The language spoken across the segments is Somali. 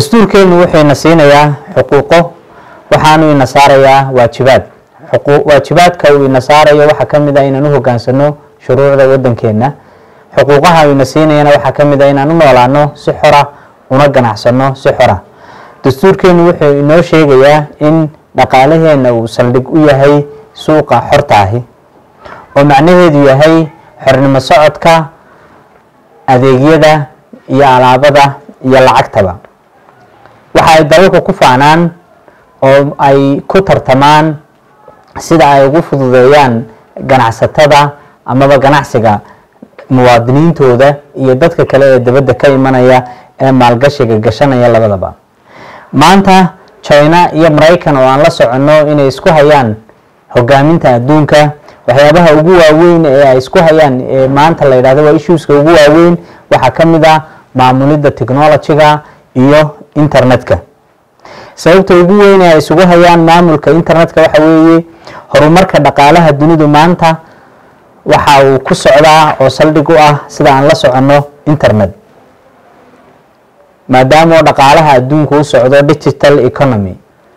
dastuurkeenu wuxuu ina siinayaa xuquuqo waxaanu ina saarayaa waajibaad waajibaadka uu ina saarayo waxaa ka mid ah inaan u hogaansano shuruucda wadankeena xuquuqaha uu ina siinayana waxaa ka mid ah inaan u noolaano si xora una ganacsano si xora dastuurkeenu wuxuu inoo sheegayaa in dhaqaalaheena uu saldhig u yahay suuqa xorta ahi oo macnaheedu yahay xornimo socodka adeegyada iyo alaabada iyo lacagtaba waxa ay dalalku ku faanaan oo ay ku tartamaan sida ay ugu fududeeyaan ganacsatada amaba ganacsiga muwaadiniintooda iyo dadka kale ee dibadda ka imanaya ee maalgashiga gashanaya labadaba maanta china iyo maraykan oo aan la soconno inay isku hayaan hogaaminta adduunka waxyaabaha ugu waaweyn ee ay isku hayaan ee maanta la yidhahdo waa issueska ugu waaweyn waxaa ka mid ah maamulidda technology-ga iyo internetka sababta ugu weyn ee ay isugu hayaan maamulka internetka waxa weeye horumarka dhaqaalaha dunidu maanta waxa uu ku socdaa oo saldhig u ah sida aan la soconno internet maadaama oo dhaqaalaha adduunku u socdo digital economy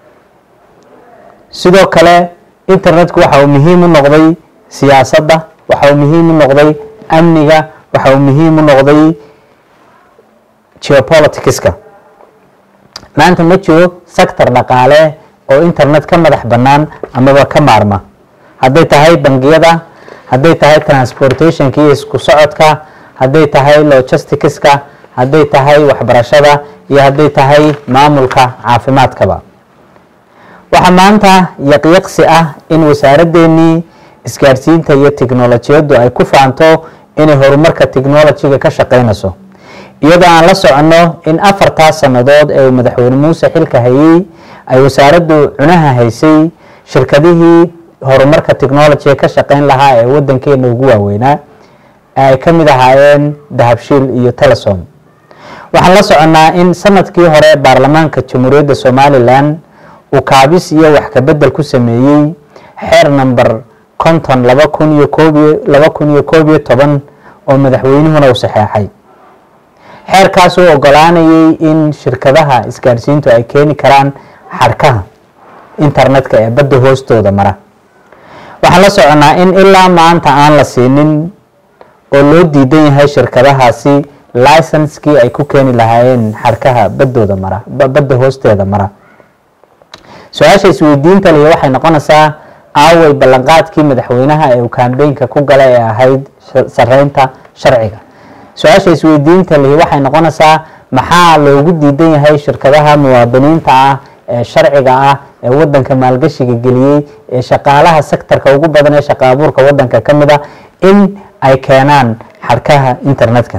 sidoo kale internetku waxa uu muhiim u noqday siyaasadda waxa uu muhiim u noqday amniga waxa uu muhiim u noqday geopoliticska maanta ma jiro sector dhaqaale oo internet ka madax bannaan amaba ka maarma hadday tahay bangiyada hadday tahay transportationka iyo isku socodka hadday tahay logisticska hadday tahay waxbarashada iyo hadday tahay maamulka caafimaadkaba waxaa maanta yaqyaqsi ah in wasaaradeenii isgaadhsiinta iyo tiknolojiyaddu ay ku faanto inay horumarka technolojiga ka shaqeynayso iyadoo aan la soconno in afartaas sannadood ee uu madaxweyne muuse xilka hayey ay wasaaraddu cunaha haysay shirkadihii horumarka technolojiga ka shaqeyn lahaa ee wadankeena ugu waaweynaa ee ay ka mid ahaayeen dahabshiil iyo telesom waxaan la soconnaa in sanadkii hore baarlamaanka jamhuuriyadda somalilan uu kaabis iyo wax kabedel ku sameeyey xeer number konton laba kun iyo koobiyo laba kun iyo koob iyo toban oo madaxweynuhuna uu saxeexay xeerkaas uu ogolaanayay in shirkadaha isgaadhsiintu ay keeni karaan xadhkaha internetka ee badda hoostooda mara waxaan la soconnaa in ilaa maanta aan la siinin oo loo diidan yahay shirkadahaasi licenskii ay ku keeni lahaayeen xadhkaha baddooda mara badda hoosteeda mara su-aasha isweydiinta lihi waxay noqonaysaa aaway ballanqaadkii madaxweynaha ee uu kambeynka ku gala ee ahayd sareynta sharciga su-aasha isweydiinta lihi waxay noqonaysaa maxaa loogu diidan yahay shirkadaha muwaadiniinta ah ee sharciga ah ee wadanka maalgashiga geliyey ee shaqaalaha sektorka ugu badan ee shaqa abuurka wadanka ka mid a in ay keenaan xadhkaha internetka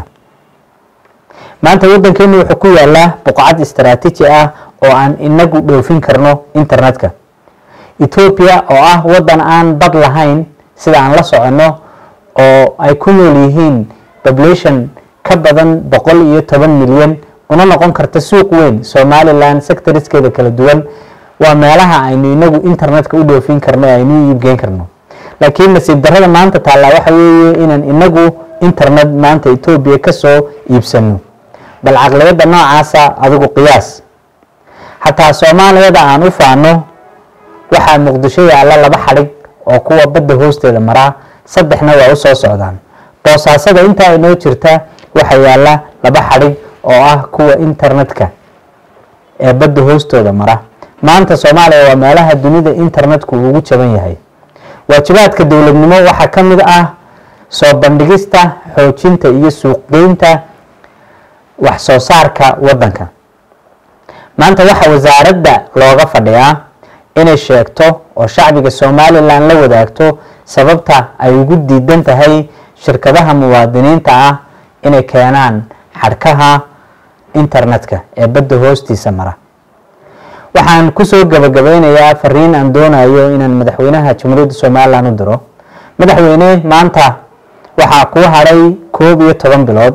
maanta wadankeenu wuxuu ku yaalaa buqcad istaraatiiji ah oo aan inagu dhoofin karno internetka ethoobia oo ah wadan aan bad lahayn sida aan la soconno oo ay ku nool yihiin population ka badan boqol iyo toban milyan una noqon karta suuq weyn somalilan sectoriskeeda kala duwan waa meelaha aynu inagu internetka u dhoofin karno aynu u iibgeyn karno laakiin nasiib darada maanta taallaa waxa weeye inaan inagu internet maanta ethoobia kasoo iibsano bal caqliyadda noocaasa adigu qiyaas xataa soomaaliyada aan u faano waxaa muqdisho yaalla laba xadhig oo kuwa badda hoosteeda maraa saddexna waa u soo socdaan boosaasada intaa inoo jirta waxaa yaalla laba xadhig oo ah kuwa internetka ee badda hoostooda mara maanta soomaaliya waa meelaha dunida internetku ugu jaban yahay waajibaadka dowladnimo waxaa ka mid ah soo bandhigista xoojinta iyo suuqgeynta wax soo saarka wadanka maanta waxaa wasaaradda looga fadhiyaa inay sheegto oo shacbiga somalilan la wadaagto sababta ay ugu diidan tahay shirkadaha muwaadiniinta ah inay keenaan xadhkaha internetka ee badda hoostiisa mara waxaan kusoo gabagabeynayaa fariin aan doonayo inaan madaxweynaha jamhuuriyadda somalilan u diro madaxweyne maanta waxaa kuu hadhay koob iyo toban bilood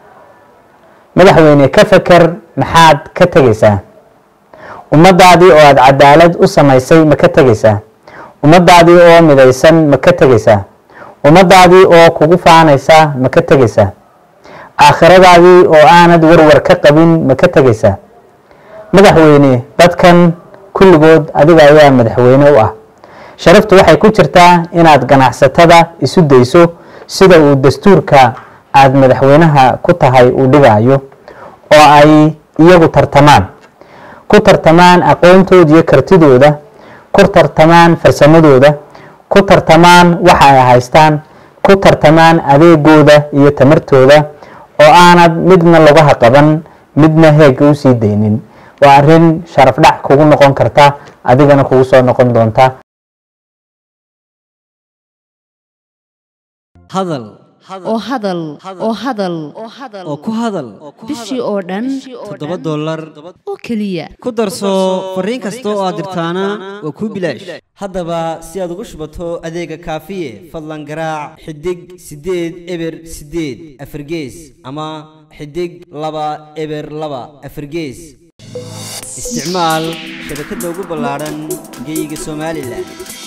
madaxweyne ka feker maxaad ka tegaysaa ummadaadii oo aada cadaalad u samaysay ma ka tegaysaa ummadaadii oo midaysan ma ka tegaysaa ummadaadii oo kugu faanaysa ma ka tegaysaa aakhiradaadii oo aanad warwar ka qabin ma ka tegaysaa madaxweyne dadkan kulligood adiga ayaa madaxweyne u ah sharaftu waxay ku jirtaa inaad ganacsatada isu dayso sida uu dastuurka aada madaxweynaha ku tahay uu dhigayo oo ay iyagu tartamaan ku tartamaan aqoontooda iyo kartidooda ku tartamaan farsamadooda ku tartamaan waxa ay haystaan ku tartamaan adeegooda iyo tamartooda oo aanad midna lugaha qaban midna heega u sii daynin waa arrin sharaf dhac kugu noqon karta adigana kugu soo noqon doonta hadal oo hadal oo hadal oo ku hadal bishii oo dhan toddoba dollar oo keliya ku darso fariin kasta oo aad dirtaana waa kuu bilaash haddaba si aad ugu shubato adeega kaafiye fadlan garaac xidig siddeed eber siddeed afargees ama xidig laba eber laba afargees isticmaal shabakadda ugu ballaadhan geeyiga somalilan